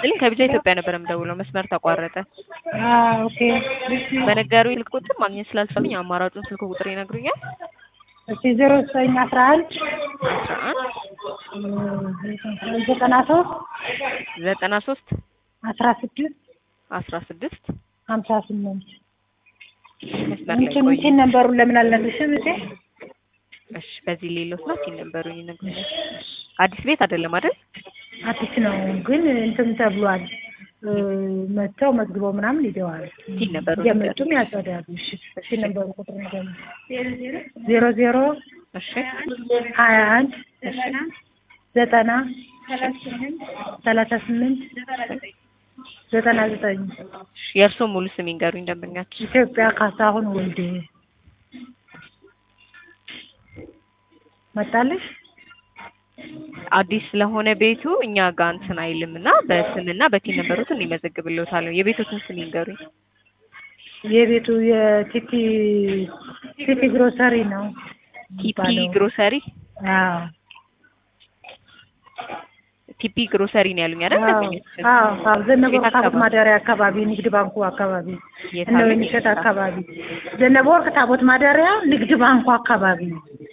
ይስጥልኝ ከቢጃ ኢትዮጵያ ነበር የምደውለው መስመር ተቋረጠ። ኦኬ በነገሩ ስልክ ቁጥር ማግኘት ስላልቻሉኝ አማራጩን ስልክ ቁጥር ይነግሩኛል? እሺ ዜሮ ዘጠኝ አስራ አንድ አስራ አንድ ዘጠና ሶስት ዘጠና ሶስት አስራ ስድስት አስራ ስድስት ሀምሳ ስምንት መስመር ላይ እንትን ቆዩ። እንትን ነንበሩን ለምን አልነግርሽም እቴ? እሺ በዚህ ሌሎት ናት ይነበሩኝ ይነግሩኛል። አዲስ ቤት አይደለም አይደል? አዲስ ነው ግን እንትን ተብሏል እ መጥተው መዝግበው ምናምን ሂደዋል። ቲን ነበሩ እየመጡም ያጸዳሉ። እሺ እሺ ነበሩ ቁጥር ነገር ዜሮ ዜሮ እሺ ሀያ አንድ ዘጠና ሰላሳ ስምንት ዘጠና ዘጠኝ እሺ፣ የእርስዎ ሙሉ ስም ይንገሩኝ ደንበኛችን። ኢትዮጵያ ካሳሁን ወልዴ መጣለሽ? አዲስ ስለሆነ ቤቱ እኛ ጋር እንትን አይልም እና በስምና በቲን ነበሩትን ይመዘግብልዎታለሁ። የቤቶትን ስም ይንገሩኝ። የቤቱ የቲቲ ቲቲ ግሮሰሪ ነው ቲፒ የሚባለው። ግሮሰሪ አዎ ቲፒ ግሮሰሪ ነው ያሉኝ አይደል? አዎ ደንበኛችን አዎ አዎ ዘነበ የት ወርቅ ታቦት አካባቢ? ማደሪያ አካባቢ ንግድ ባንኩ አካባቢ የት እነ አሉኝ? ወይንሸት አካባቢ ዘነበ ወርቅ ታቦት ማደሪያ ንግድ ባንኩ አካባቢ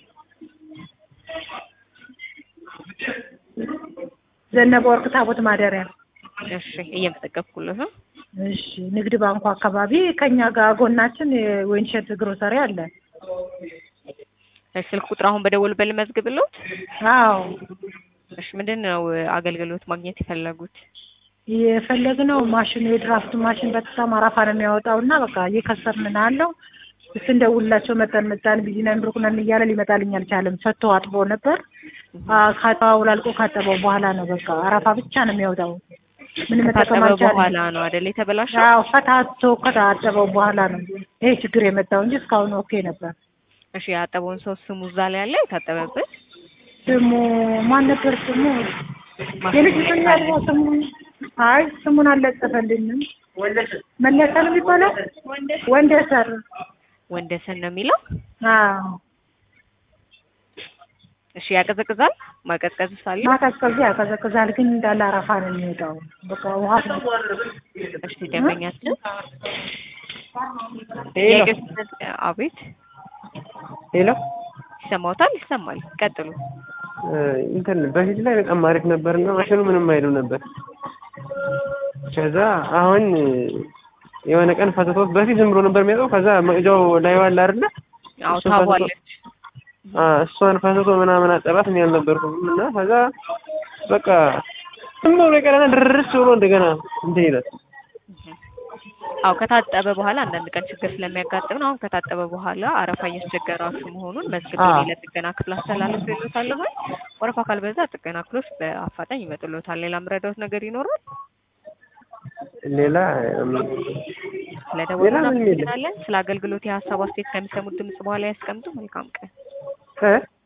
ዘነበ ወርቅ ታቦት ማደሪያ እሺ እየመዘገብኩለት ነው። እሺ ንግድ ባንኩ አካባቢ ከኛ ጋር ጎናችን የወይንሸት ግሮሰሪ አለ። እሺ ስልክ ቁጥር አሁን በደወሉበት ልመዝግብልዎት? አዎ እሺ ምንድን ነው አገልግሎት ማግኘት የፈለጉት? የፈለግነው ማሽኑ የድራፍት ማሽን በጣም አራፋ ነው የሚያወጣው እና በቃ እየከሰርን ነው ያለው። ስንደውልላቸው መጠን መጣን ቢዚ ነን ብሩክ ነን እያለ ሊመጣልኝ አልቻለም። ሰጥቶ አጥቦ ነበር አውላልቆ ካጠበው በኋላ ነው በቃ አረፋ ብቻ ነው የሚያወጣው። ምን መጠቀም ከታጠበ አልቻለም። በኋላ ነው አይደል የተበላሸው? አዎ ፈታቶ ከታጠበው በኋላ ነው ይሄ ችግር የመጣው እንጂ እስካሁን ኦኬ ነበር። እሺ ያጠበውን ሰው ስሙ እዛ ላይ አለ የታጠበበት? ስሙ ማን ነበር ስሙ? የልጅ ስም ያለው ስሙ አይ ስሙን አልለጠፈልንም። መለሰ ነው የሚባለው ወንደሰር ወንደሰን ነው የሚለው? አዎ እሺ ያቀዘቅዛል? ማቀዝቀዝ ሳለ ማቀዝቀዝ ያቀዘቅዛል፣ ግን እንዳለ አረፋ ነው የሚወጣው። በቃ ውሃ ነው። እሺ ደንበኛችን ሄሎ የቅጽበት አቤት ሄሎ ይሰማዎታል? ይሰማል። ቀጥሉ። እ እንትን በፊት ላይ በጣም አሪፍ ነበር እና ማሽኑ ምንም አይልም ነበር። ከዛ አሁን የሆነ ቀን ፈትቶት በፊት ዝም ብሎ ነበር የሚያውቀው። ከዛ መቅጃው ላይ ዋላ አይደለ አዎ እሱን ታቧለች። አ እሷን ፈትቶ ምናምን አጠባት እኔ አልነበርኩም እና ከዛ በቃ ዝም ብሎ የቀረና ድርስ ብሎ እንደገና እንትን ይላል። አዎ ከታጠበ በኋላ አንዳንድ ቀን ችግር ስለሚያጋጥም ነው። አሁን ከታጠበ በኋላ አረፋ እያስቸገራችሁ መሆኑን መዝግቤ አዎ። ለጥገና ክፍል አስተላለፍ ይሉታል ሆይ ወረፋ ካልበዛ ጥገና ክፍሎች በአፋጣኝ ይመጡልዎታል። ሌላ ምረዳዎት ነገር ይኖራል? ሌላ ስለደወሉ ሌላ ምንም የለም። እናመሰግናለን። ስለ አገልግሎት የሀሳብ አስተያየት ከሚሰሙት ድምጽ በኋላ ያስቀምጡ። መልካም ቀን። እ